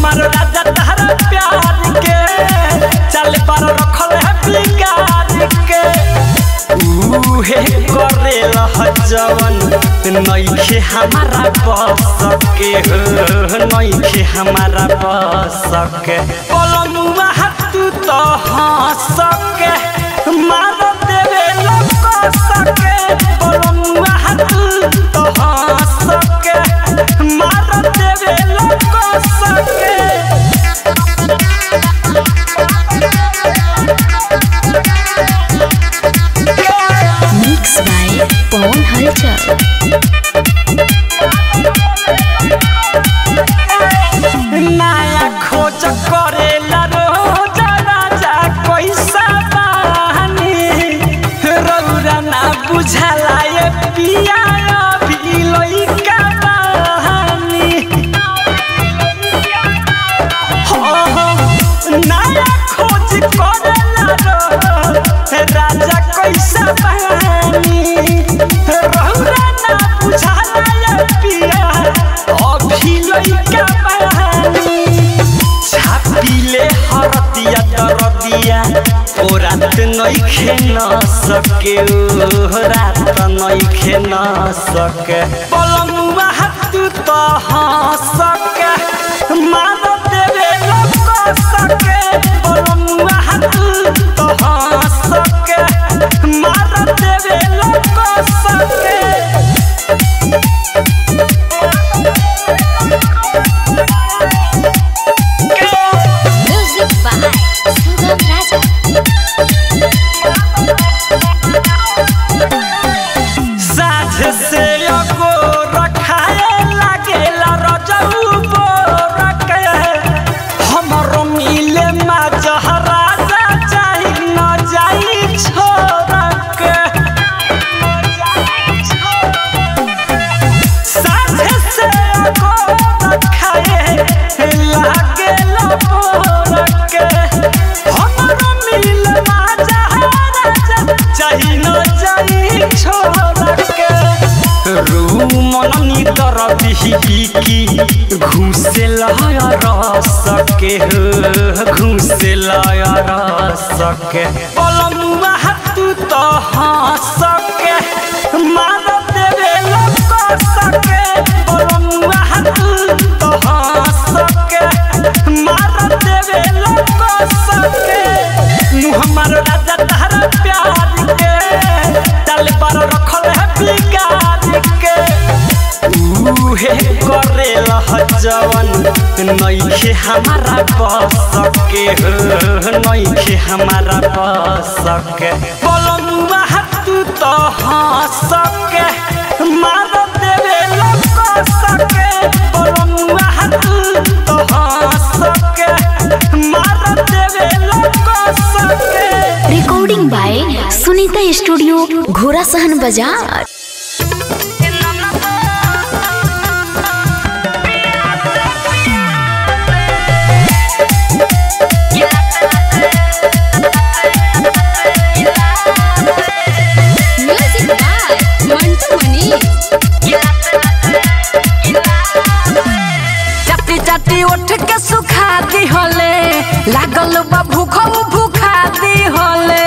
हमार राजा तहरा प्यार के चल पर रखल है बिगाड़ के उहे करेला जवन नइखे हमारा बस के हो नइखे हमारा बस के पलमुआ हाथ तो हंस के मार देवे लोग सके पलमुआ हाथ तो हंस के मार देवे लोग सके मिक्स बाय पवन हलचल नया खोज करेला रोज राजा कैसा बानी रौरा ना बुझाला ये पिया अभी लइका बानी हो हो नया खोज करेला रोज राजा कैसा बानी रौरा ना बुझाला ये पिया अभी लइका बानी छापिले हरदिया दरदिया ओ रात नइखे न सके ओ रात नइखे न सके पलमुआ हाथ त हंसके मार देवे लोग सके पलमुआ हाथ त हंसके मार देवे लोग सके म्यूजिक बाय सुगम राजा साझ से अगो रखाए लागेला रजऊ बोरके हमरो मिले मा जहराजा चाही न जाई छोरके साझ से अगो रखाए लागेला बोरके हमरो मिले मा जहराजा चाही न जाई छोरके रूमन नितर बिही की घुसे लय रस के हो घुसे लय रस के पलमुआ हाथ तो हंस के मार देवे लोग सके पलमुआ हाथ तो हंस के मार देवे लोग सके मुँह हमार राजा तहरा प्यार के तल पर रखल है बिगाड़ के उहे करेला जवन नइखे हमारा बस के हो नइखे हमारा बस के पलमुआ हाथ तो हंस के मार देवे लोग सके पलमुआ हाथ तो हंस के मार देवे लोग सके रिकॉर्डिंग बाय सुनीता स्टूडियो घोड़ा सहन बाजार म्यूजिक बाय मंटू मनीष चाटी चाटी उठ के सुखा दी होले लागल बा भूख भूखा दी होले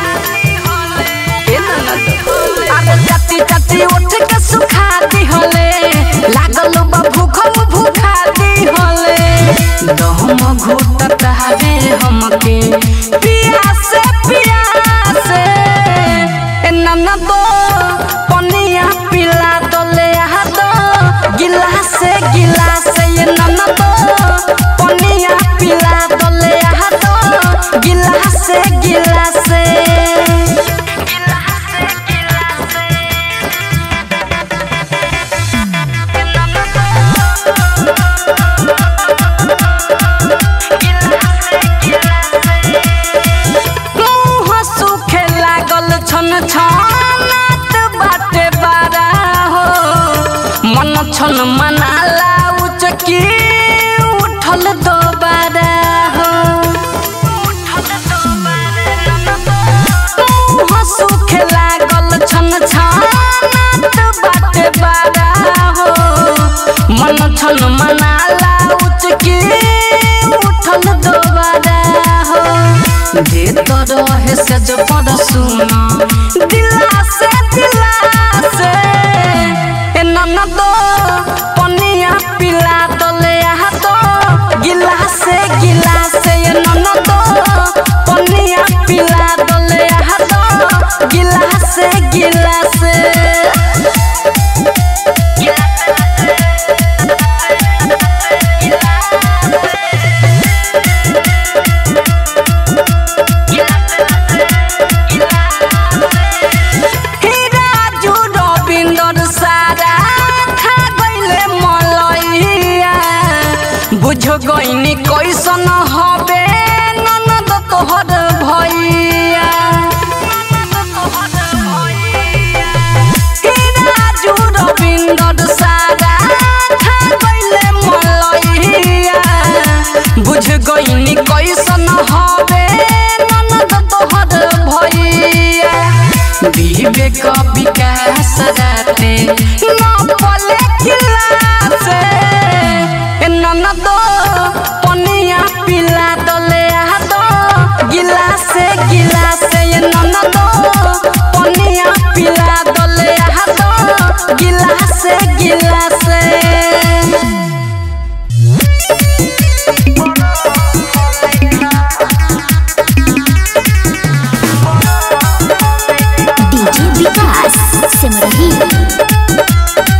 ए ननद। अरे चाटी चाटी उठ के सुखा दी होले लागल बा भूख भूखा दी होले दहम घुटत हवे हमके पियास पियास ए ननद पनिया पिला दले आ दो गिलास गिलास ये ननद पनिया पिला दले आ दो गिलास गिलास छन मनाला उचके उठल दोबारा हो जे तो रहे से जो पद सुना दिला से दिला से ए ननद पनिया पिला दले आहा तो गिलास से गिलास से ए ननद पनिया पिला दले आहा तो गिलास से गिलास से राजू रविंदर सारा खा गईले मलैया बुझ गईनी कैसन हबे ननद तोहर भैया राजू रविंदर सारा खा गईले मलैया बुझ गईनी कैसन हबे ननद तोहर भैया विवेक विकास राते न पले खिलासे ए ननद पनिया पिला दले आ दो गिलासे गिलासे ए ननद पनिया पिला दले आ दो गिलासे गिलासे डीजे विकास सिमरही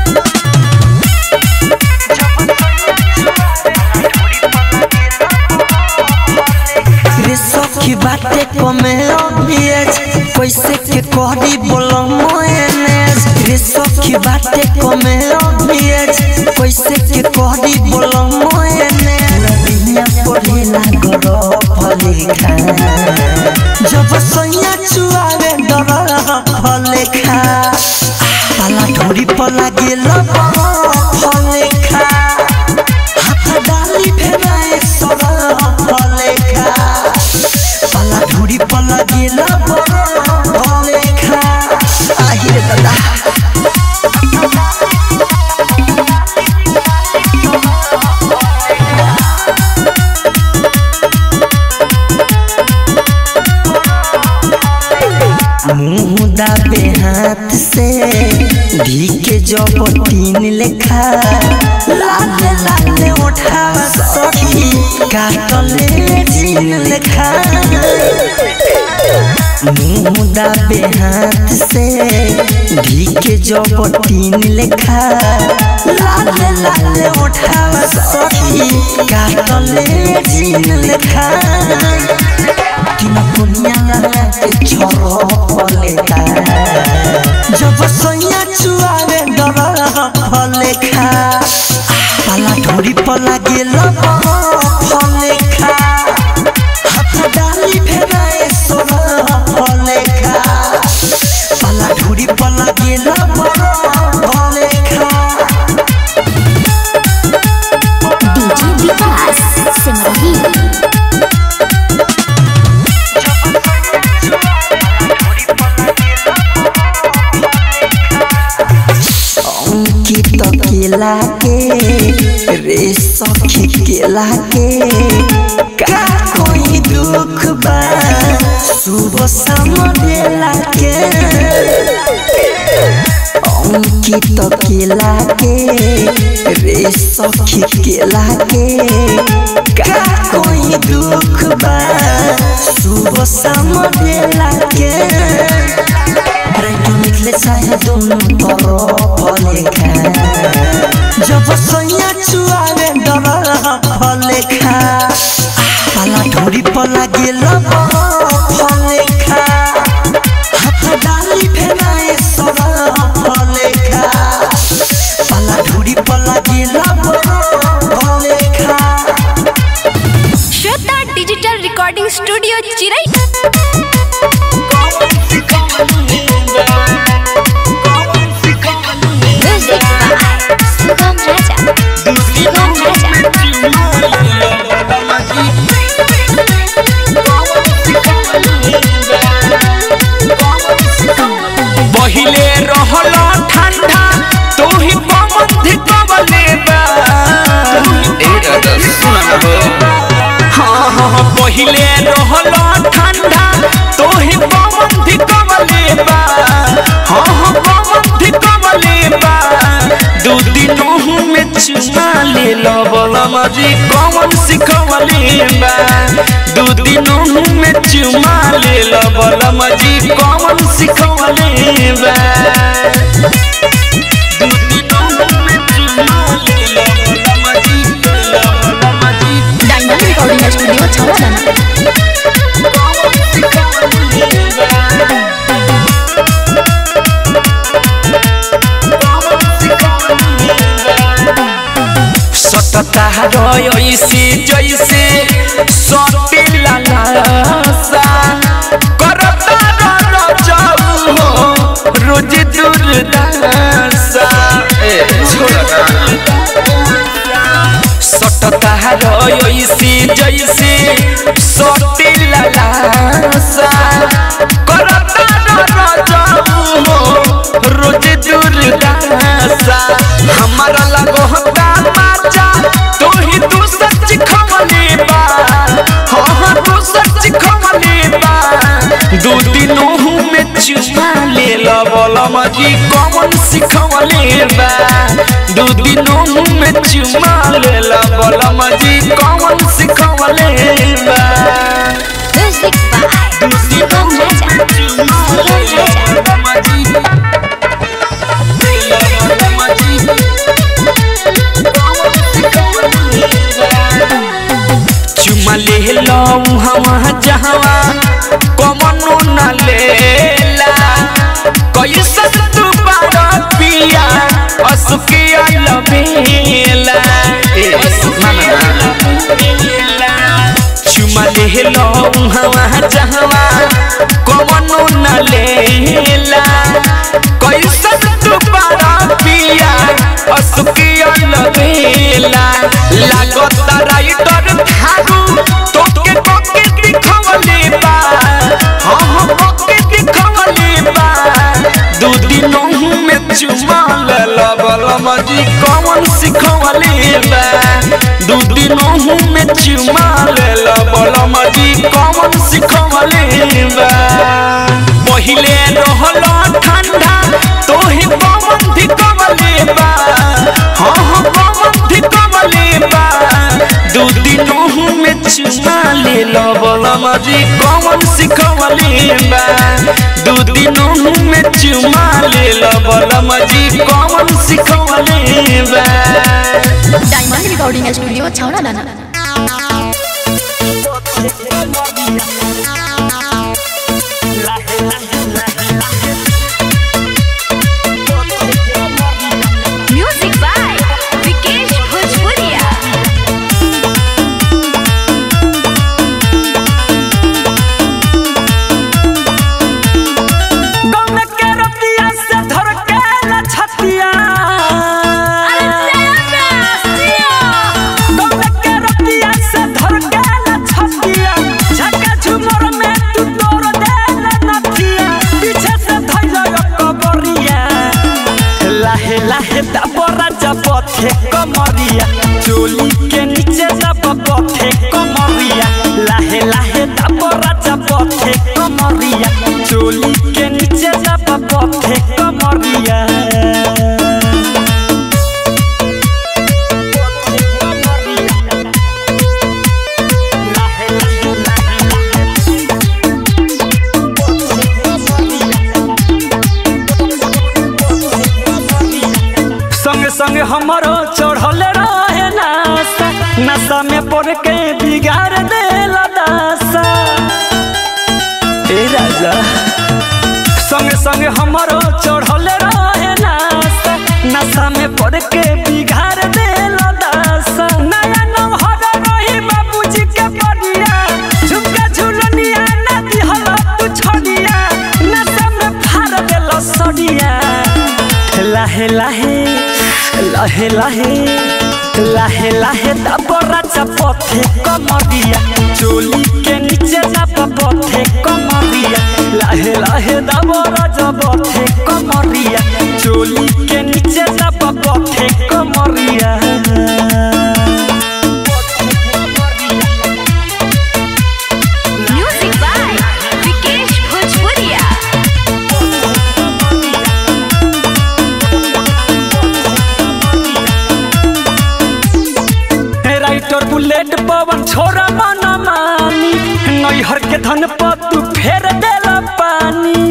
रे सखी बाटे कमे अभियज कैसे के कहरी बोलो मोएनेस रे सखी बाटे कमे अभियज कैसे के कहरी बोलो मोएनेस नदिया पढ़ेला गरो फलेखा जब सैया चुआवे डर फलेखा पाला ढोरी पर लागेल फलेखा हाथ डाली फेराए सर फलेखा पाला ढोरी पर लागेल फलेखा আহিरे दादा मुंह दाबे हाथ से धी के जब तीन लेखा लाल लाल उठा सखी काटले जीन लेखा मुंह दाबे हाथ से धी के जब तीन लेखा लाल लाल उठा सखी काटले जीन लेखा किन दुनिया लगा के छोरो पलेखा जब सैया चुआवे डर फलेखा पाला ढोरी पर लागेल फलेखा हाथ डाली फेराए सोर फलेखा पाला ढोरी पर लागेल फलेखा डीजे विकास सिमरही अंकित केला के रे सखी केला के का कोई दुख बा सुबह शाम बेला के अंकित केला के रे सखी केला के का कोई दुख बा सुबह शाम बेला के रेडियो निकले चाहे दोनों तरफ लेखा जब सैया चुआवे डर फलेखा पाला ढोरी पर लागेल फलेखा हाथ डाली फेराए सर फलेखा पाला ढोरी पर लागेल फलेखा श्वेता डिजिटल रिकॉर्डिंग स्टूडियो चिरई म्यूजिक बाय सुगम राजा सुगम राजा पहिले रहल ठंडा तू ही पवन धिकवले बा पहिले रहल ठंडा तोहे पवन धिकवले बा हाँ हाँ पवन धिकवले बा दू दिनों में चुमा ले लबलम जी कौन सिखवले बा दू दिनों में चुमा ले लबलम जी कौन सिखवले बा दू दिनों में चुमा ले लबलम जी लबलम जी डायमंड रिकॉर्डिंग स्टूडियो छौड़ा सटता रही जैसे सटिला लासा करता रजाऊ हो रोज दुर्दशा ए छोड़ा सटता रही जैसे सटिला लासा करता रजाऊ हो रोज दुर्दशा हमारा लगो हता माचा तू ही तू सच खमले बा हाँ हाँ तू सच खमले बा दू दिनों में चुमा ले लबलम जी कौन सिखवले बा दू दिनों में चुमा ले लबलम जी कौन सिखवले बा म्यूजिक बाय सुगम राजा सुगम राजा चुमा ले लो हवा जहवा कमनो न लेला कैसन तू बारा पिया असुकिया लबेला ए चुमा ले लो हवा जहवा कमनो न लेला कैसन तू बारा पिया असुकिया लबेला लागत राइटर थारू तोके कोके दिखवले बा हाँ हाँ कोके दिखवले बा दू दिनों में चुमा लबलम जी कौन सिखवले बा दू दिनों में चुमा लबलम जी कौन सिखवले बा पहिले रहल ठंडा तोहे पवन धिकवले बा हाँ हाँ पवन धिकवले बा दू दिनों में चुमा ले लबलम जी कौन सिखवले बा दू दिनों में चुमा ले लबलम जी कौन सिखवले बा डायमंड रिकॉर्डिंग स्टूडियो छौड़ा दाना म्यूजिक बाय विकेश भोजपुरिया गौन के रतिया से धर के न छतिया गौन के रतिया से धर के न छतिया झका झुमर में तू तोड़ दे न नथिया पीछे से धइल कबरिया लाहे लाहे दबरा जबथे कमरिया चोली के नीचे दबथे कमरिया लाहे लाहे दबरा जबथे कमरिया चोली के नीचे दबथे कमरिया संग संग हमारो चढ़ल रहे नासा नशा में पड़ के बिगाड़ देला दासा ए राजा संग संग हमारो चढ़ल रहे नासा नशा में पड़ के बिगाड़ देला दासा नया नौहर रही बाबूजी के बढ़िया झुमका झुलनिया ना दिहल तू छोड़िया नशा में फाड़ देला सड़िया लाहे लाहे लाहे लाहे लाहे लाहे दबरा चपथे कमरिया चोली के नीचे दबथे कमरिया लाहे लाहे दबरा चपथे कमरिया चोली के नीचे दबथे कमरिया बुलेट पवन छोरा मन मानी नैहर के धन पर तू फेर देला पानी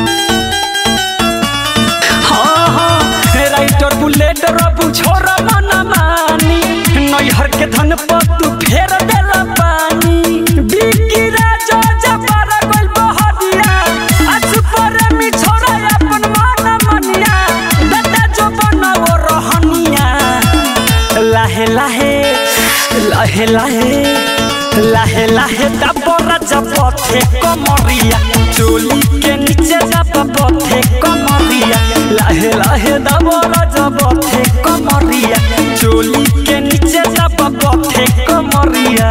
हाँ हाँ राइटर बुलेट रबू छोरा मन मानी नैहर के धन पर तू फेर देला पानी बिकी राजा जबर गइल बहरिया आज पर मी छोरा अपन मन मनिया दादा जो बनाओ रहनिया लाहे लाहे लाहे लाहे लाहे लाहे दबरा जपथे कमरिया चोली के नीचे जप पथे कमरिया लाहे लाहे दबरा जपथे कमरिया चोली के नीचे जप पथे कमरिया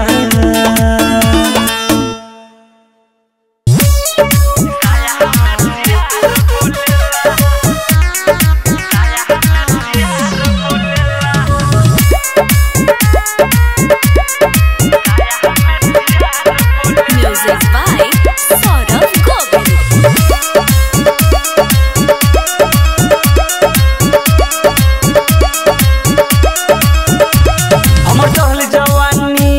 Music by Saurabh Govind. हमर टहल जवानी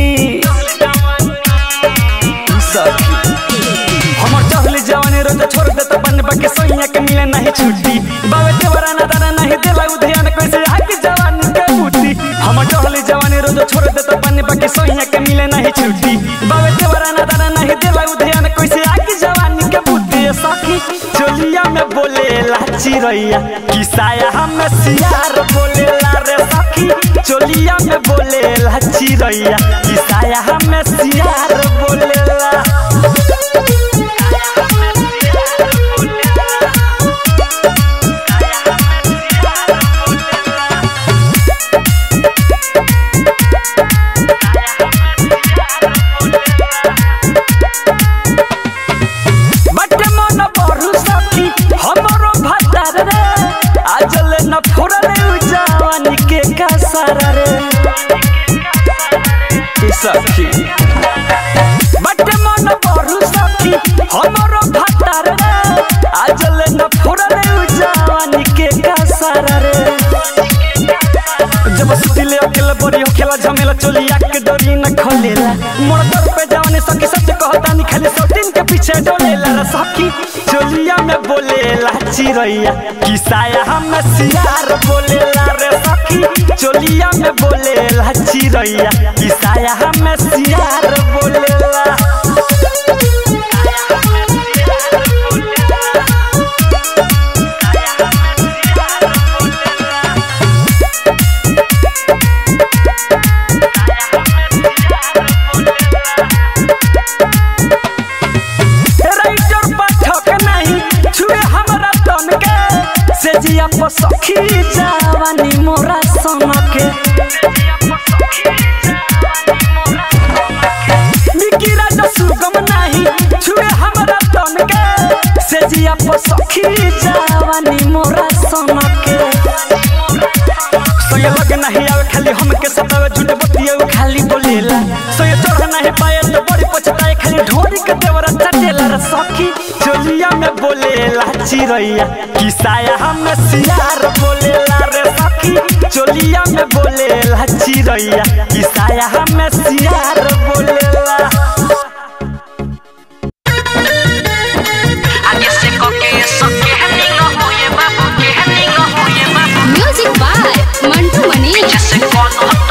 सखी हमर टहल जवानी रोज छोड़ देता बन बाके सोइया के मिले नहीं छुट्टी बावे देवरा ना दाना नहीं देला उधयान कैसे आके जवानी के बूटी हमर टहल जवानी रोज छोड़ देता बन बाके सोइया के मिले नहीं छुट्टी बावे देवरा ना दाना नहीं देला उधयान कैसे आके जवानी के बूटी सखी चोलिया में बोले लाची रैया किसाया हम सियार बोले ला रे सखी चोलिया में बोले लाची रैया किसाया हम सियार बोले ला बटे मन बरु सखी हमरो भतार रे आजल न फुरले उ जवानी के कसर रे ई सखी बटे मन बरु सखी हमरो भतार रे आजल न फुरले उ जवानी के कसर रे जब सुतिले अकेला बड़ी हो खेला झमेला चोलिया के डोरी न खोलेला मोर दर पे जवानी सखी सच कहता नहीं खाली सौतीन के पीछे डोलेला रे सखी चोलिया में बोलेला चिरैया किसाया हम सियार बोलेला रे सखी चोलिया में बोलेला चिरैया किसाया हम सियार बोलेला राइटर पाठक नहीं छुए हमरा तन के से जिया पर सखी जवानी मोरा सन के निकी राजा सुगम नहीं छुए हमरा तन के से जिया पर सखी जवानी मोरा सन के सोये लगे नहीं आवे खाली हमके सतावे झूठे बतिया उ खाली बोलेला सोये चढ़ नहीं पाए तो बड़ी पछताए खाली ढोरी के देवरा चटेला रे सखी चोलिया में बोलेला चिरैया किसाया हम सियार बोलेला रे सखी चोलिया में बोलेला चिरैया किसाया हम सियार बोलेला Music by Mantu Mani.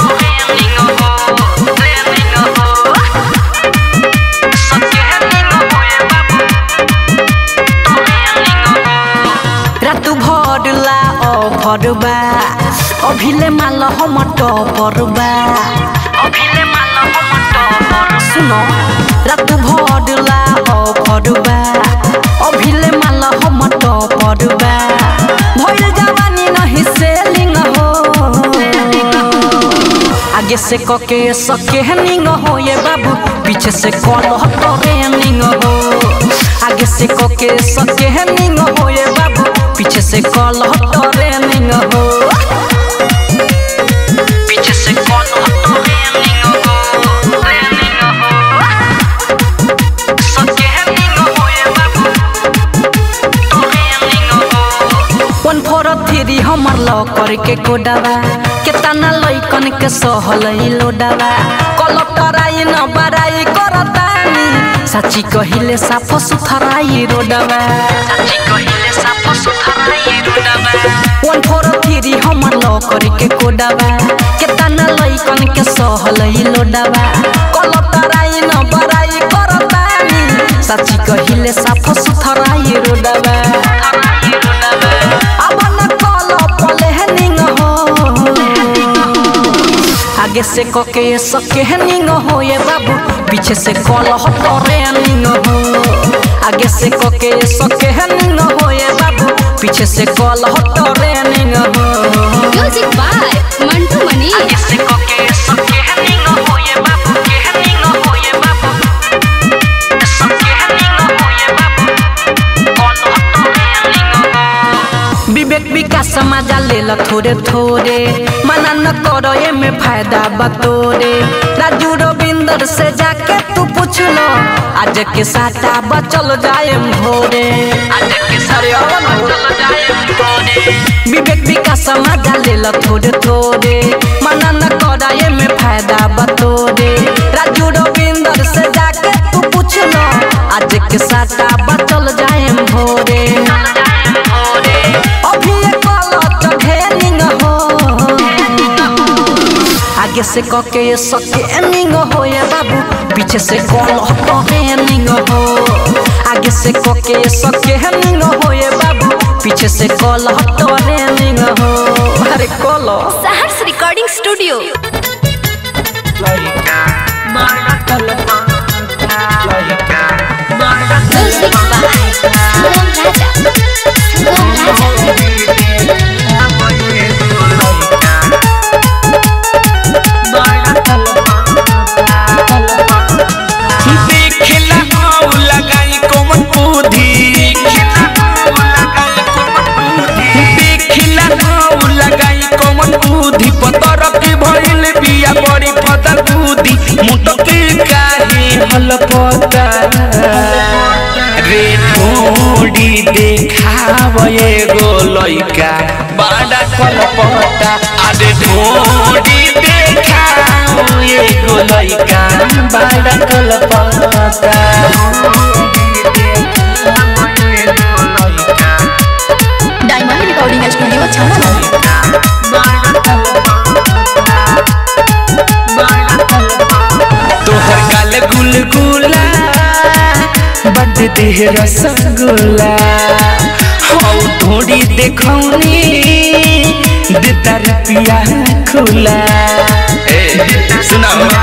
रातु भरला अभरबा अभिले माल हम टपरबा अभिले माल हम टपर सुनो रातु भरला अभरबा अभिले माल हम टपरबा भइल जवानी नहीं सेलिंग हो आगे से कके सके निंग हो ये बाबू पीछे से कॉल हटरे निंग हो आगे से कके सके निंग हो ये बाबू पीछे से कॉल हटरे निंग हो पीछे से कॉल हटरे निंग हो रे निंग हो सके निंग हो ये बाबू तोरे निंग हो वन फोर थ्री हमर लॉ करके कोडावा केतना लइकन के सहल लोडावा कलटराई न बराई करतानी साची कहिले साफ सुथराई रोडवा साची कहिले साफ सुथराई रोडवा वन फोर थ्री हमर लौकर के कोडवा केतना लइकन के सहल लोडावा कलटराई न बराई करतानी साची कहिले साफ सुथराई रोडवा अब न कल पलेहनिंग हो आगे से कके सके निंग हो ये बाबू पीछे से कल हटरे निंग हो आगे से कके सके निंग हो ये बाबू पीछे से कल हटरे निंग हो म्यूजिक बाय मंटू मनी आगे से कके सके निंग हो ये बाबू के निंग हो ये बाबू सके निंग हो ये बाबू कल हटरे निंग हो विवेक विकास मजा ले ल थोड़े थोड़े मना न करो ये में फायदा बतोरे राजू रविंदर से जाके तू पूछ लो आज के साटा बचल जाए भोरे आज के सारे बचल जाए भोरे विवेक विकास मजा ले ल थोड़े थोड़े मना न करो ये में फायदा बतोरे राजू रविंदर से जाके तू पूछ लो आज के साटा बचल जाए भोरे अभी ये कलच घेनिंग हो आगे से कके ये सके निंग हो ये बाबू पीछे से कल हटनिंग हो आगे से कके ये सके निंग हो ये बाबू पीछे से कल हटनिंग हो अरे कलो Saharsh recording studio music by Sugam Raja Sugam Raja देखला हाउ लगाई कोमन बुद्धि देखला हाउ लगाई कोमन बुद्धि पतर के भइल बिया बड़ी फदर बुद्धि मुटक काहे हल पता रे ढोडी देखाव एगो लइका बड़ा कलपता अरे ढोडी देखाव एगो लइका बड़ा कलपता डायमंड रिकॉर्डिंग स्टूडियो छाना तोहर गाल गुलगुला बड देह रसगुल्ला हौ ढोड़ी देखौनी देता रुपिया खुला सुनाओ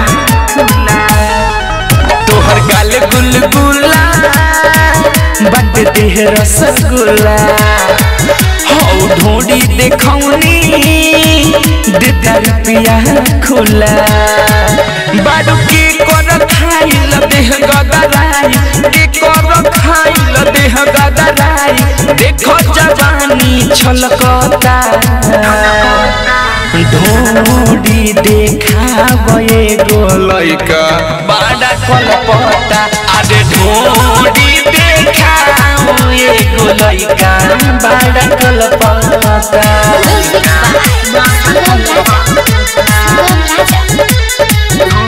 तोहर गाल गुलगुला बड देह रसगुल्ला हौ ढोड़ी देखौनी देता रुपिया खुला बाडू के कर खाइल देह गदराई के कर खाइल देह गदराई देखो जवानी छलकता ढोडी देखाव एगो लइका बड़ा कलपता अरे ढोडी देखाव एगो लइका बड़ा कलपता म्यूजिक बाय सुगम राजा सुगम राजा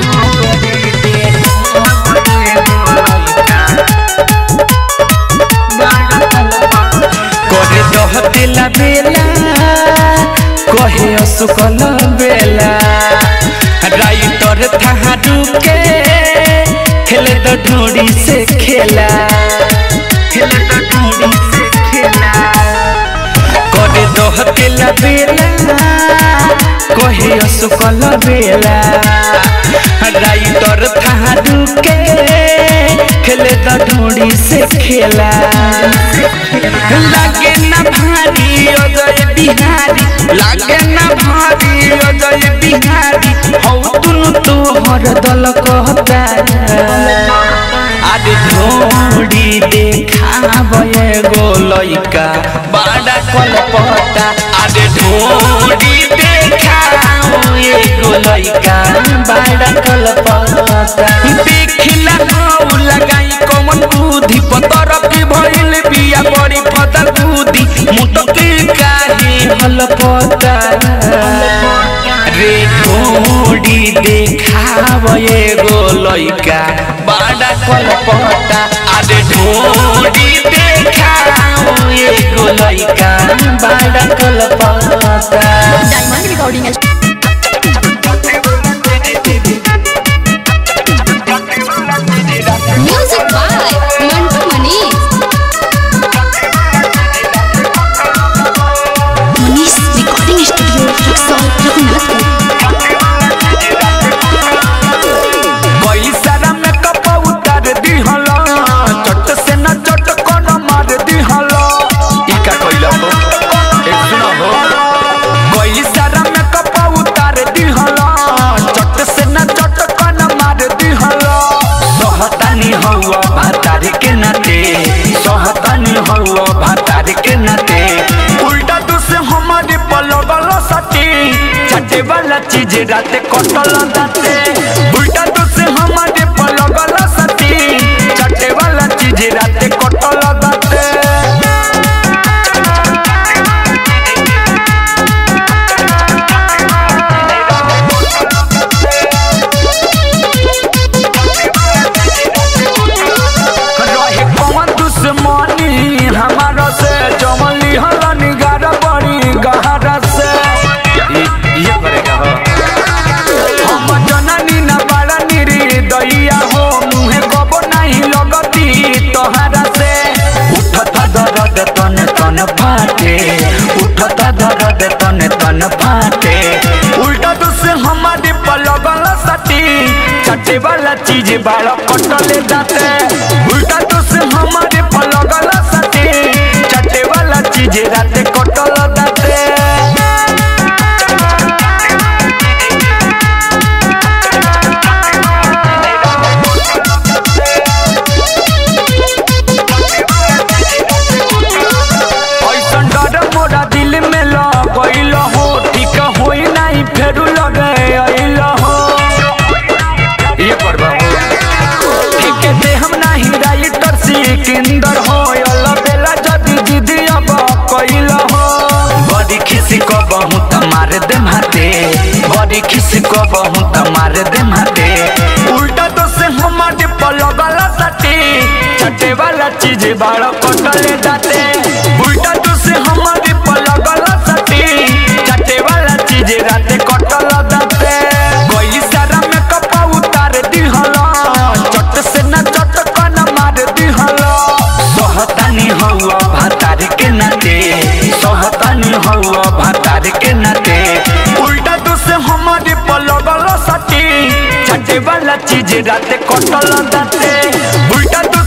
करे दह दिला बेला कहे असुकल बेला राइटर थाहा डुके खेले तो ढोड़ी से खेला खेले तो ढोड़ी से खेला करे दह दिला बेला कहे असुकल बेला राइटर थाहा डुके खेले तो ढोड़ी से खेला लागे ना भारी अजय बिहारी लागे ना भारी अजय बिहारी हौ तुनु तोहर दल कहता आदि ढोड़ी देखाव एगो लइका बड़ा कलपता आदि ढोड़ी देखाव एगो लइका बड़ा कलपता देखला हौ लगाई कमन बुद्धि पतर के भइल बिया बड़ी फदर बुद्धि मुटक काहे हल पता देखाव एगो लइका बड़ा कलपटा अरे ढोरी देखाव एगो लइका बड़ा कलपटा diamond recording music by Mantu Manish Manish recording studio Raxaul Raghunathpur पैसा में कप उतार दिहल चट से न चट कर मार दिहल ई का कइल हो एक सुनो हो पैसा में कप उतार दिहल चट से न चट कर मार दिहल सहतानी हौवा भातार के नाते सहतानी हौवा भातार के नाते उल्टा तू से हमारे पलगल सटी चटे वाला चीज राते कटल दाते उल्टा तू से हमारे पलगल सटी चटे वाला चीज राते कटल दाते रहे कौन दुश्मनी हमारा से जमली हलन गार बड़ी गहरा से ये करेगा हो हम जननी न बड़ा निरी दैया हो मुहे कबो नहीं लगती तोहरा से उठता दर्द तन तन फाटे उठता दर्द तन तन फाटे उल्टा तो से हमारे पलगल सटी चटे वाला चीज बाड़ा कटले जाते उल्टा तो से हमारे पलगल सटी चटे वाला चीज राते कटल जाते ऐसन डर मोरा दिल में लगैल हो ठीक होई नहीं फेरू लगे अइल हो ये करबा हो ठीक दे हम नहीं राइटर सिकंदर हो अल बेला जदी जिदी अब कइल हो बड़ी खिसी को बहु तमार दे माते बड़ी खिसी को बहु तमार दे माते उल्टा तो से हमारे पलगल सटी चटे वाला चीज बाड़ कटले जाते उल्टा तो से हमारे पलगल सटी चटे वाला चीज राते कटल जाते कोई सारा में कपा उतार दिहल चट से न चट कन मार दिहल सहतानी हौवा भातार के नाते सहतानी हौवा भातार के नाते उल्टा तो से हमारे पलगल सटी चटे वाला चीज राते कटल जाते उल्टा तो